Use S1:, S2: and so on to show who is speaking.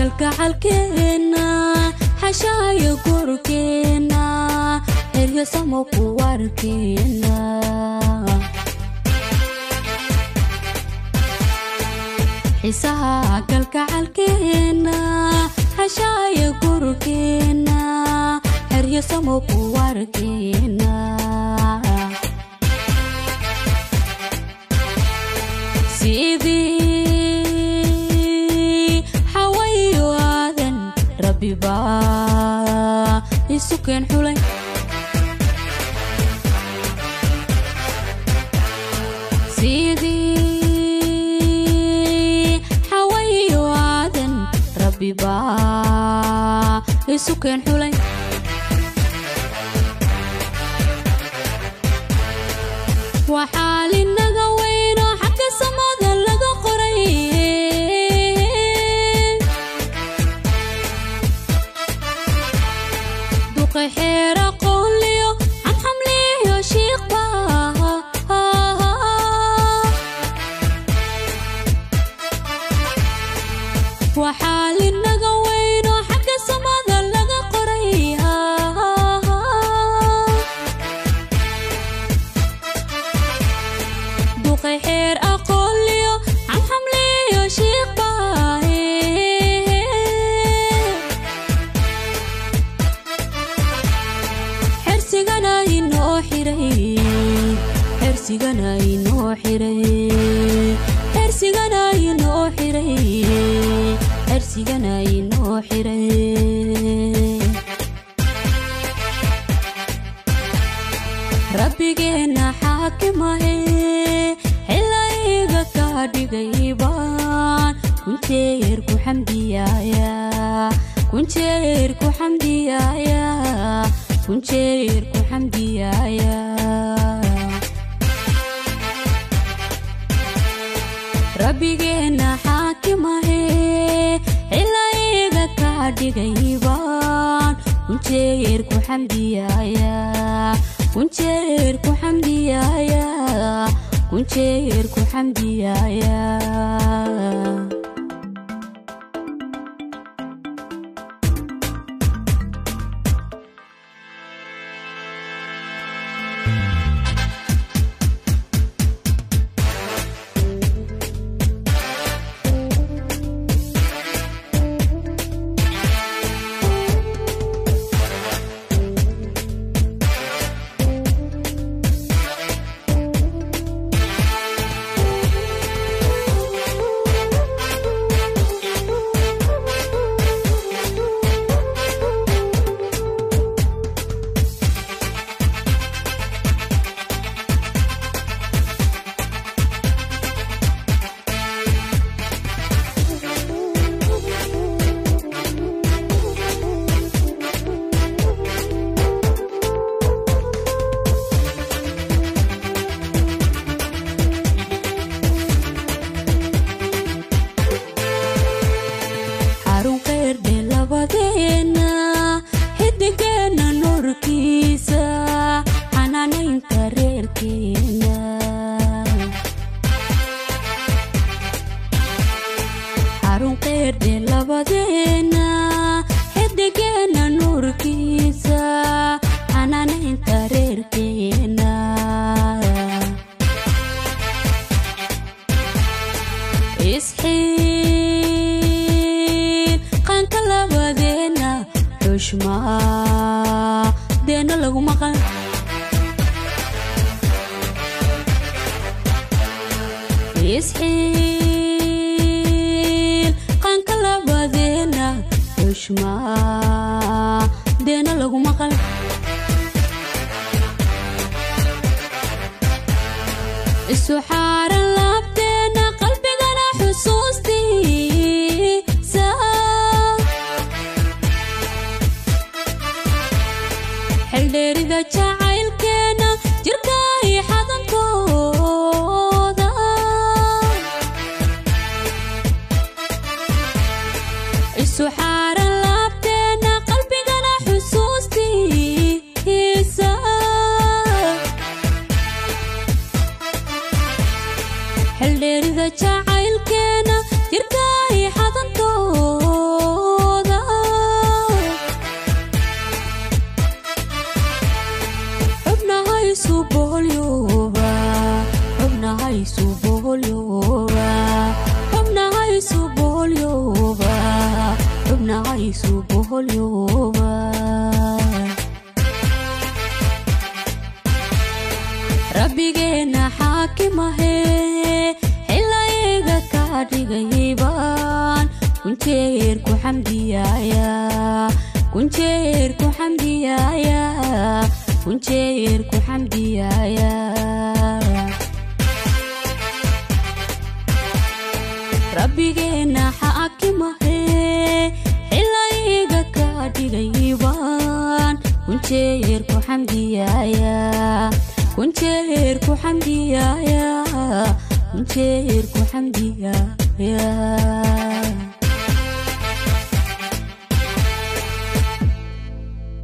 S1: kalgacalkeena xashaayo gurkeena heryo samo ku warkeena xiisaha kalgacalkeena xashaayo gurkeena heryo samo ku warkeena sidii xawayo aadan rabbiba isu keen xulay sidii xawayo aadan rabbiba isu keen xulay waxaa linaga weyno xagga samada laga qoray duqay xeera qoonliyo canxamliyo shiiqba waxaa linaga weyno xagga samada laga qoray duqay xeer aqoonliyo canxamliyo shiiqbaahe xersigana inoo xiray xersigana inoo xiray xersigana inoo xiray xersigana inoo xiray rabbigeena xaakimahe xilayga ka dhigay baan kunjeer ku xamdiyaaya kunjeer ku xamdiyaaya kunjeer ku xamdiyaaya rabbigeena xaakimahe xilayga ka dhigay baan kunjeer ku xamdiyaaya kunjeer ku xamdiyaaya kunjeer ku xamdiyaaya xarun qeerdhe labadeena xidigeena nuurkiisa xanaanaynta reerkeena xarun qeerdhe labadeena xidigeena nuurkiisa xanaanaynta reerkeena isxiil qaanka labadeena xushmaa deena lagu maqan isxiil qaanka labadeena xushmaa deena lagu maqan isu xaaran laabteena qalbigana xusuustiisa xeldheerida jacaylkeena jirka i xadankooda isu xaaran laabteena qalbigana xusuustiisa xeldheerida jacaylkeena jirka i xadankooda boholyooba rabbigeenna xaakimahe xilayga ka dhigaybaan kunjeer ku xamdiyaaya kunjeer ku xamdiyaaya kunjeer ku xamdiyaaya rabbigeenna xaakimahe xilayga ka dhigaybaan kunjeer ku xamdiyaaya kunjeer ku xamdiyaaya kunjeer ku xamdiyaaya